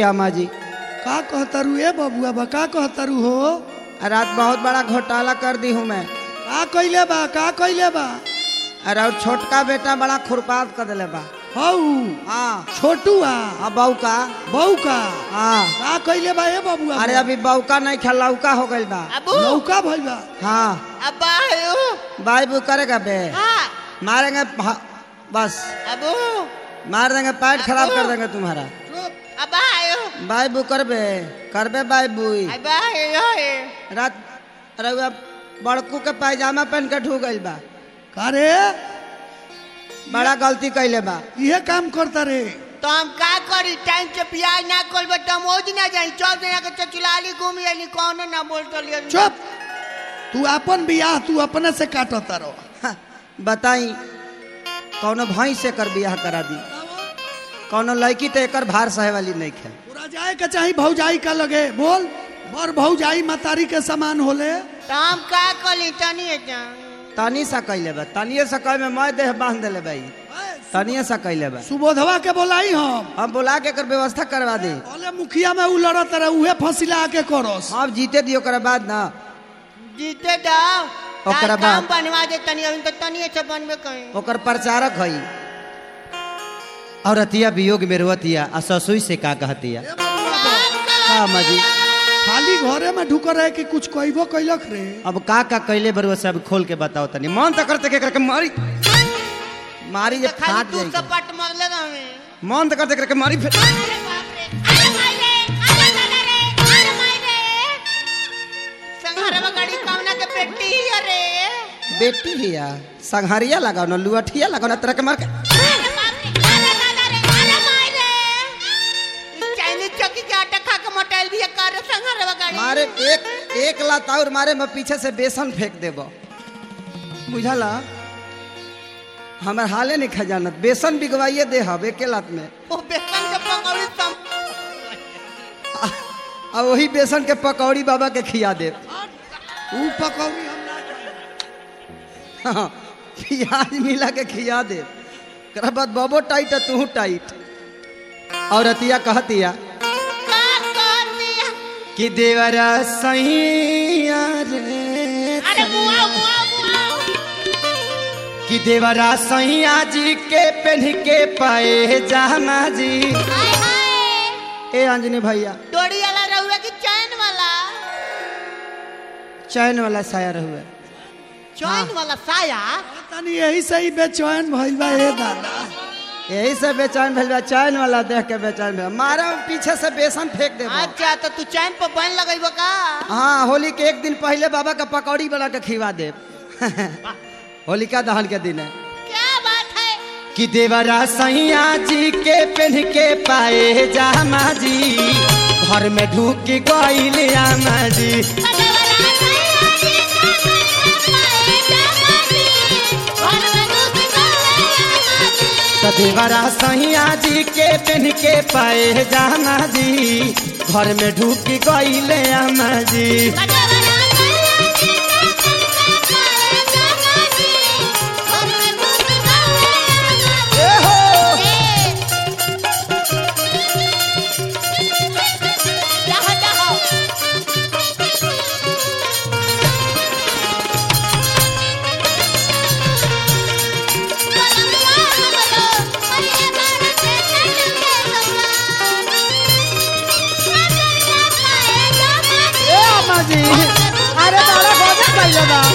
अम्मा जी का कहतरू ए बबुआ बा का कहतरू हो रात बहुत बड़ा घोटाला कर दी हूँ मैं का कइले बा का कइले बा अरे और छोटका बेटा बड़ा खुरपात कर दिले बा हऊ हाँ छोटुआ अब बहू का बहू का हाँ का कइले बा ए बबुआ अरे अभी बहू का नहीं खा लौका हो गइल बा अबू लौका भइल बा हाँ अब्बा आयो बाई बू करेगा बे हाँ मारेंगे भ- बस अबू मार देंगे पैर खराब कर देंगे तुम्हारा अब्बा आयो बाई बू करबे करबे बाई बुई अब्बा आयो रात रउआ बड़कू के पायजामा पहन के ढू गइल बा का रे बड़ा गलती कैले बा इहे काम करता रे तो हम का करी टाइम से प्याज ना खोल बट हम ओज ना जाई चौक जना के चचुलाली घूम आली कौन ना बोल तो लिया चुप तू अपन बियाह तू अपने से काटता रहो हाँ, बताई कौनो भाई से कर बियाह करा दी कौनो लड़की तो एकर भार सहे वाली नहीं खे पूरा जाए के चाही भौजाई का लगे बोल बर भौजाई मतारी के समान होले तो हम का करी तनी जा तनी सा कैले बा तनिए सा कह में मैं देह बांध देले भाई तनिए सा कैले बा सुबोधवा के बोलाई हम हम बुला के एकर व्यवस्था करवा दे बोले मुखिया में उ लड़त रहे उहे फसिला के करोस अब जीते दियो ओकरा बाद ना जीते दाओ ओकरा काम बाद? बनवा दे तनी अभी तो तनी से बनबे कहीं ओकर प्रचारक हई और अतिया वियोग में रोतिया आ ससुई से का कहतिया का मजी खाली घरे में ढुक रहे कि कुछ कहबो कैलक रे अब का का कैले बरुआ से अब खोल के बताओ तनी मन तो करते के करके मारी मारी जे खाली फाट तू जाएगी सपट मरले हमें मन तो करते करके मारी फेंक अरे बाप रे अरे माई रे अरे दादा रे अरे माई रे संघारवा गाड़ी कामना के बेटी ही अरे बेटी हिया संघारिया लगाओ ना लुअठिया लगाओ ना तरह के मार के अरे बाप रे अरे दादा रे अरे माई रे इस चाइनीज चौकी के आटा खा के मोटाइल भी कर संघारवा गाड़ी मारे एक एक लात और मारे मैं पीछे से बेसन फेंक देबो बुझला हमर हाले नहीं खजानत बेसन बिगवाइए दे हब एके लात में वो बेसन के पंगौड़ी सम आ वही बेसन के पकौड़ी बाबा के खिया दे उ पकौड़ी हम ना खाई। प्याज मिला के खिया दे ओकरा बाद बबो टाइट है तू टाइट और अतिया कहतिया का कर दिया कि देवरा सैया रे अरे मुआ मुआ मुआ कि देवरा सैया जी के पहन के पाए जामा जी हाय हाय ए अंजनी भैया डोरी वाला रहुआ की चैन वाला चैन वाला साया रहुए चैन वाला साया तनी यही से ही बेचैन भइल बा ए दादा यही से बेचैन भेल बा चैन वाला देख के बेचैन भेल मारा पीछे से बेसन फेंक दे अच्छा तो तू चैन पर बन लगेबो का हाँ होली के एक दिन पहले बाबा का पकौड़ी बना के खिवा दे होलिका दहन के दिन है क्या बात है कि देवरा सैया जी के पहन के पाए जामा जी घर में ढूक गईल आमा जी तो देवरा सैया जी के पहन के पाए जामा जी घर में ढूक गईल आमा जी ए हो ए आमा जी अरे बड़ा गजब कइले बा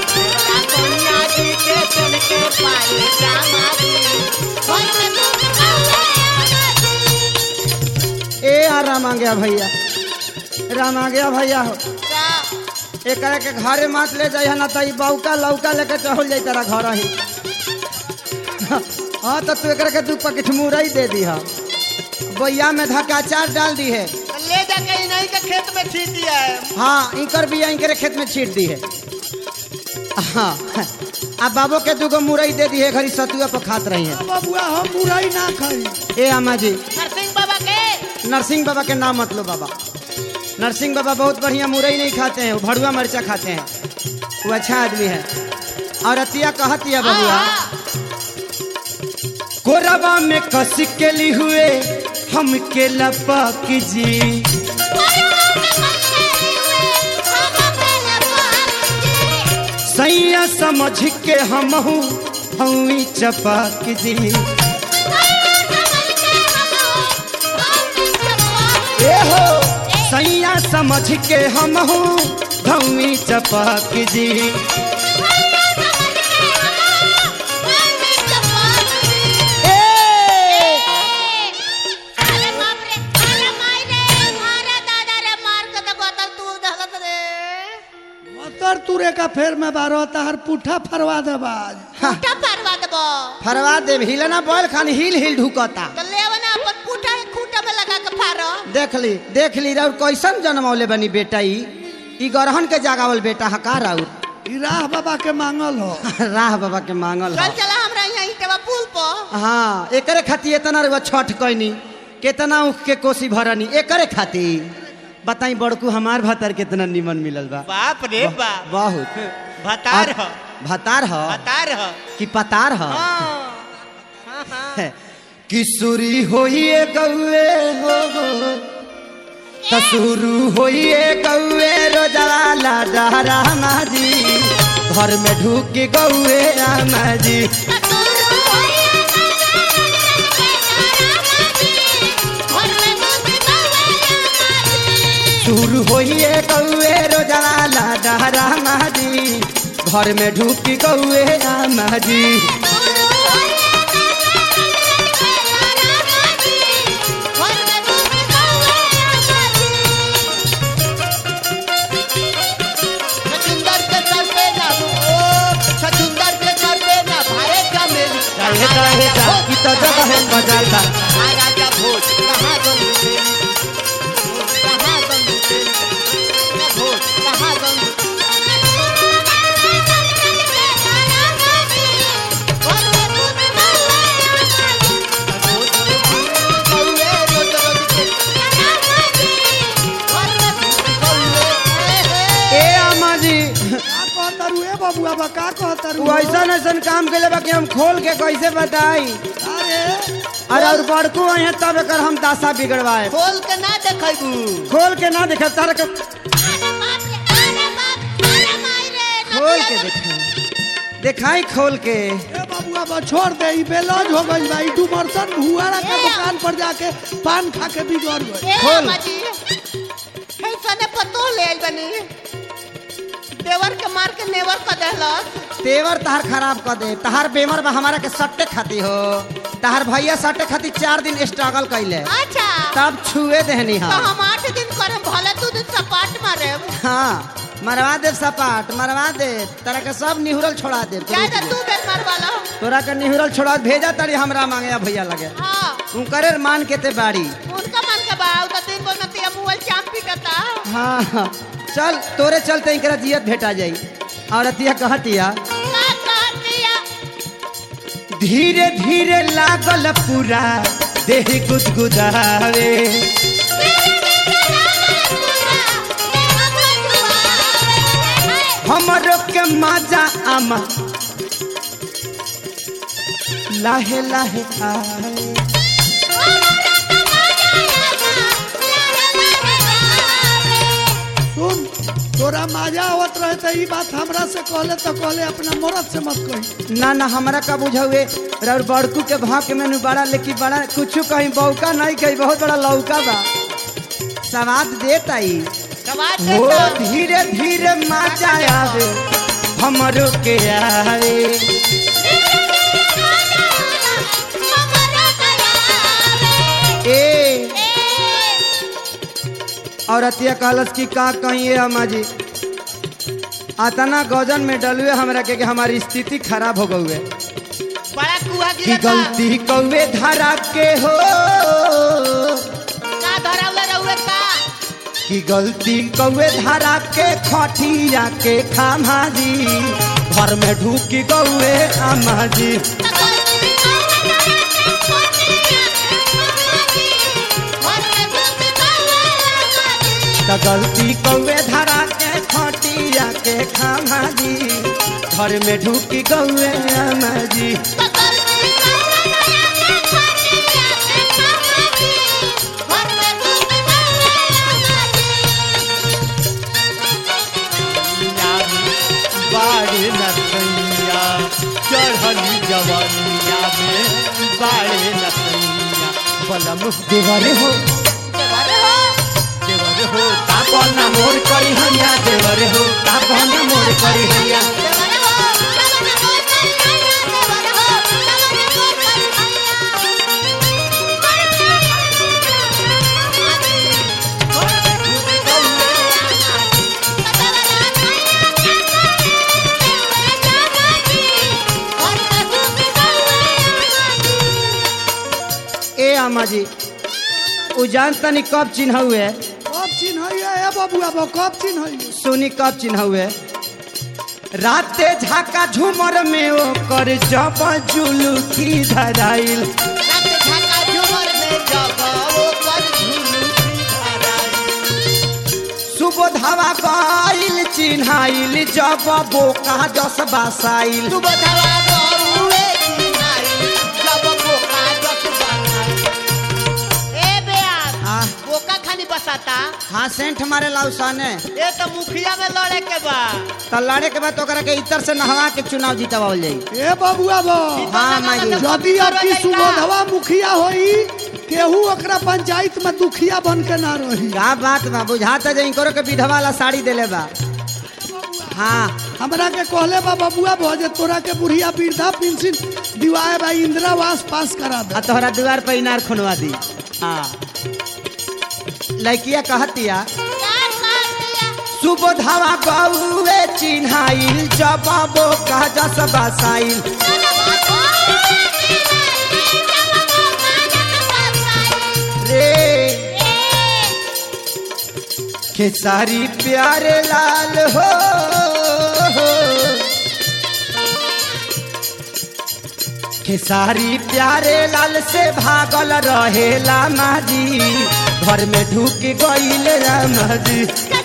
ए आ राम आ गया भैया राम आ गया भैया हो एकरा के घरे मात ले जाइ ना त ई बौका लौका लेके चहल जाई तेरा घर ही हाँ तो तू एकरा के दू पैकेट मुरई दे दी है बोया में धक्का चार डाल दी है ले जाके इन्हीं के खेत में छीट दिया है हाँ इंकर बिया इंकरे खेत में छीट दी है हाँ आ बाबो के दूगो मुरई दे दी है घरी सतुआ पर खात रही है बबुआ हम बुराई ना खाई ए अम्मा जी नरसिंह बाबा के नरसिंह बाबा के नाम मत लो बाबा नरसिंह बाबा बहुत बढ़िया मुरई नहीं खाते हैं वो भड़ुआ मरचा खाते हैं वो अच्छा आदमी है और अतिया कहतिया बबुआ हाँ, कोरबा में कस के ली हुए हमके लपक जी सैया समझ के हमहू हई चपक जी ए हो सैया समझ के हमहू हई चपक जी ए अरे बाप रे अरे माई रे मारा दादा रे मार के तो गोतल तू दहलत रे मतर तुरे का फेर में बारो तहर पुठा फरवा दे बाज पुटा परवा देबो फरवा देव हिलना बोल खान हिल हिल ढुकता तो लेव ना अपन पुटा खूटा में लगा के फारो देख ली देख ली राउर कैसन जन्मौले बनी बेटा ई ई गरहन के जागावल बेटा हका राउर ई राह बाबा के मांगल हो राह बाबा के मांगल चल ह चला हमरा यहाँ इटवा पुल पर हाँ एकरे खातिर इतना रुआ छठ कैनी केतना उख के कोसी भरनी एकरे खातिर बताई बड़कू हमार भतर कितना निमन मिलल बा बाप रे बाप बहुत भतार ह भतार ह भतार ह कि पतार ह हाँ हाँ हाँ किशोरी होइए गौए हो तसुरु होइए गौए रोजवाला डहरा माजी घर में ढूक गौए आमाजी सुरु होइए गौए रोजवाला डहरा माजी घर में ढूक गौए आमाजी छछुंदर के सर पे ना ओ छछुंदर के सर पे ना भारे का मेली काहे काहे जाकी तो जगह है बजाता आ राजा भोज कहाँ गंगू तेरी कहाँ गंगू तेरी भोज कहाँ गंगू कौए रोज रोज के ए आमाजी का कहतरू ए बबुआ बा का कहतरू तू ऐसन ऐसन काम के बा कि हम खोल के कैसे बताई अरे अरे और बड़कू है तब एकर हम दासा बिगड़वाए खोल के ना देखबू खोल के ना देखे तार के खोल के देखे दिखाई खोल के ए बबुआ बा छोड़ दे ई बेलौज हो गइल बा ई डुमरसन हुआरा के ए। दुकान पर जाके पान खा के बिगड़ गइल खोल। पतो ले आइल बनी देवर के मार के नेवर कर देहलस तेवर तहार खराब कर दे तहार बेमर बा हमारा के सट्टे खाती हो तहार भैया सट्टे खाती चार दिन स्ट्रगल कैले अच्छा तब छुए देहनी तो हाँ हम आठ दिन करम भले तू दिन सपाट मारे हाँ मरवा दे सपाट मरवा दे तरह के सब निहुरल छोड़ा दे ज्यादा तू बेर मार वाला तोरा के निहुरल छोड़ा भेजा तारी हमरा मांगे भैया लगे हाँ उनकरे मान के ते बाड़ी उनका मन के बाव तो दिन को नतिया मुअल चाम पीटता हाँ हाँ चल तोरे चलते इनकरा जियत भेटा जाई और अतिया कहतिया का कहतिया धीरे धीरे लागल पूरा देह गुदगुदावे हमरो के मजा आमा लाहे लाहे आए सुन तोरा मजा आवत रहे त ई बात हमरा से कहले तो कहले अपना मरद से मत कही ना ना हमरा का बुझावे और बड़कू के भाव के मेनू बड़ा लेकिन बड़ा कुछ कहीं बौका नहीं कहीं बहुत बड़ा लौका बा स्वाद देता ही सवाद वो देता धीरे धीरे मजा आवे हमरो के आवे ए और अतिया कहलस कि का कहिए अम्मा जी अतना गजन में डलुए हमरा के कि हमारी स्थिति खराब हो गई है बड़ा कुआ कि गिरता गलती कौवे धरा के हो का धरावले रहुए का कि गलती कौवे धरा के खटिया के खामा जी घर में ढूक गौए अम्मा जी त गलती कौवे धरा के खटिया के खामा जी घर में ढूक गौए अम्मा जी नसैया चढ़ली जवनिया में बाड़े नसैया बलम देवरे हो देवर हो तापन मोर करी हैया देवर हो तापन मोर करी हैया ए अम्मा जी उ जान तनी कब चिन्ह हुए कब चिन्ह ए बबुआ बा कब चिन्ह सुनी कब चिन्ह हुए राते झाका झूमर में ओ कर जब जुलुकी धराइल सुबोधवा गइल चिन्हाइल जब बोका जस बासाइल आ, बोका खाली बसाता हाँ सेंट मारे लाउसाने ए तो मुखिया में लड़े के बा तो लड़े के बाद तो ओकरा के इतर से नहवा के चुनाव जीतवाल जाई ए बबुआ बा हाँ माई जी। यदि आपकी सुबोधवा मुखिया होई केहू ओकरा पंचायत में दुखिया बन के ना रही का बात बा बुझाता जे इनकरो के विधवा वाला साड़ी देले बा हाँ हमरा के कहले बा बबुआ बा जे तोरा के बुढ़िया वृद्धा पेंशन दिवाए बा इंदिरावास पास करा दे आ तोहरा द्वार पर इनार खुनवा दी हाँ लड़किया कहतिया सुबोधवा गौए चिन्हाइल जब बोका जस बासाइल रे खेसारी प्यारे लाल हो खेसारी प्यारे लाल से भागल रहेला माजी घर में ढुक गईल रामाजी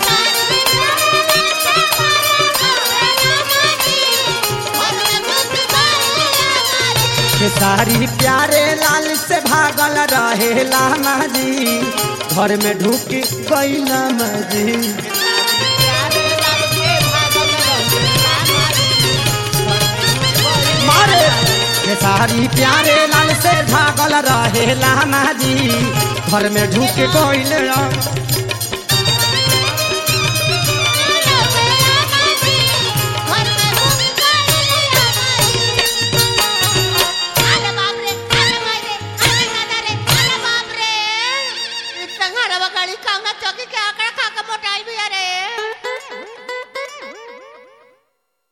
खेसारी प्यारे लाल से भागल रहेला माजी घर में ढुक गईल माजी मारे खेसारी प्यारे लाल से भागल रहेला माजी घर में ढुक गईल राम